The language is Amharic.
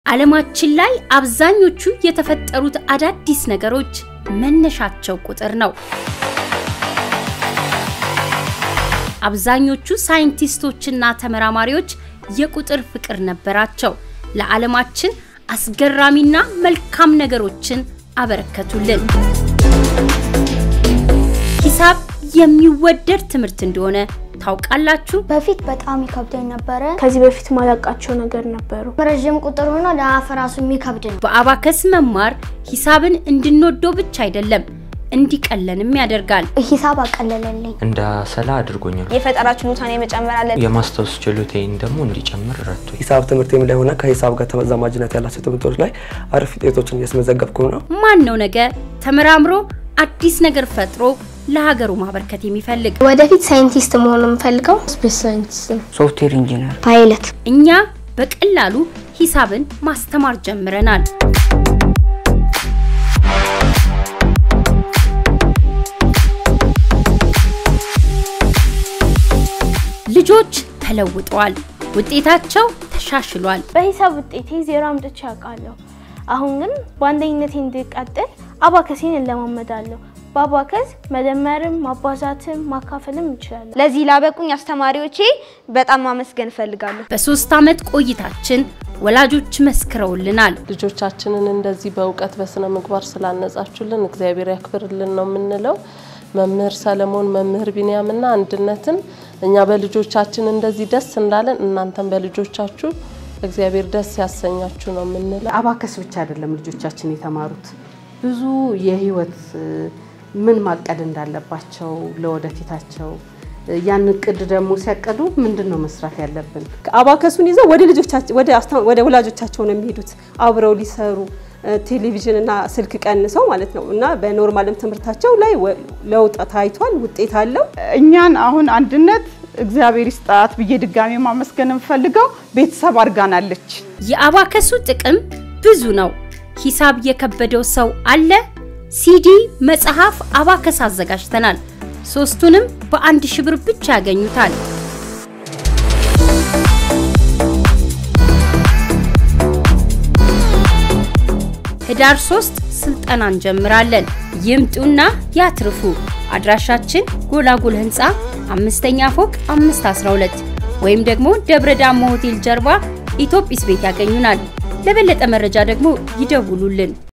ዓለማችን ላይ አብዛኞቹ የተፈጠሩት አዳዲስ ነገሮች መነሻቸው ቁጥር ነው። አብዛኞቹ ሳይንቲስቶችና ተመራማሪዎች የቁጥር ፍቅር ነበራቸው። ለዓለማችን አስገራሚና መልካም ነገሮችን አበረከቱልን። ሂሳብ የሚወደድ ትምህርት እንደሆነ ታውቃላችሁ? በፊት በጣም ይከብደኝ ነበረ። ከዚህ በፊት ማላቃቸው ነገር ነበሩ። ረዥም ቁጥር ሆኖ ለአፍ ራሱ የሚከብድ ነው። በአባከስ መማር ሂሳብን እንድንወደው ብቻ አይደለም እንዲቀለንም ያደርጋል። ሂሳብ አቀለለልኝ። እንደ ሰላ አድርጎኛል። የፈጠራ ችሎታን የመጨመር አለ። የማስታወስ ችሎታዬን ደግሞ እንዲጨምር ረድቶኝ ሂሳብ ትምህርት ላይ ሆነ ከሂሳብ ጋር ተዛማጅነት ያላቸው ትምህርቶች ላይ አሪፍ ውጤቶችን እያስመዘገብኩ ነው። ማን ነው ነገ ተመራምሮ አዲስ ነገር ፈጥሮ ለሀገሩ ማበርከት የሚፈልግ? ወደፊት ሳይንቲስት መሆን የምፈልገው ስፔስ ሳይንቲስት ነው። ሶፍትዌር ኢንጂነር ፓይለት እኛ በቀላሉ ሂሳብን ማስተማር ጀምረናል። ልጆች ተለውጠዋል። ውጤታቸው ተሻሽሏል። በሂሳብ ውጤቴ ዜሮ አምጥቼ አውቃለሁ። አሁን ግን በአንደኝነቴ እንድቀጥል አባከሴን እለማመዳለሁ። በአባከስ መደመርም ማባዛትም ማካፈልም እንችላለን። ለዚህ ላበቁኝ አስተማሪዎቼ በጣም ማመስገን እፈልጋለሁ። በሶስት ዓመት ቆይታችን ወላጆች መስክረውልናል። ልጆቻችንን እንደዚህ በእውቀት በስነ ምግባር ስላነጻችሁልን እግዚአብሔር ያክብርልን ነው የምንለው። መምህር ሰለሞን፣ መምህር ቢንያምና አንድነትን እኛ በልጆቻችን እንደዚህ ደስ እንዳለን እናንተም በልጆቻችሁ እግዚአብሔር ደስ ያሰኛችሁ ነው የምንለው። አባከስ ብቻ አይደለም ልጆቻችን የተማሩት ብዙ የህይወት ምን ማቀድ እንዳለባቸው ለወደፊታቸው ያን እቅድ ደግሞ ሲያቀዱ ምንድን ነው መስራት ያለብን? አባከሱን ይዘው ወደ ልጆቻቸው ወደ ወደ ወላጆቻቸው ነው የሚሄዱት አብረው ሊሰሩ ቴሌቪዥን እና ስልክ ቀንሰው ማለት ነው። እና በኖርማልም ትምህርታቸው ላይ ለውጥ ታይቷል፣ ውጤት አለው። እኛን አሁን አንድነት እግዚአብሔር ይስጣት ብዬ ድጋሚ ማመስገን የምፈልገው ቤተሰብ አድርጋናለች። የአባከሱ ጥቅም ብዙ ነው። ሂሳብ የከበደው ሰው አለ? ሲዲ፣ መጽሐፍ፣ አባከስ አዘጋጅተናል። ሶስቱንም በአንድ ሺህ ብር ብቻ ያገኙታል። ህዳር 3 ስልጠና እንጀምራለን። ይምጡና ያትርፉ። አድራሻችን ጎላጎል ህንፃ አምስተኛ ፎቅ 512 ወይም ደግሞ ደብረ ዳሞ ሆቴል ጀርባ ኢትዮጲስ ቤት ያገኙናል። ለበለጠ መረጃ ደግሞ ይደውሉልን።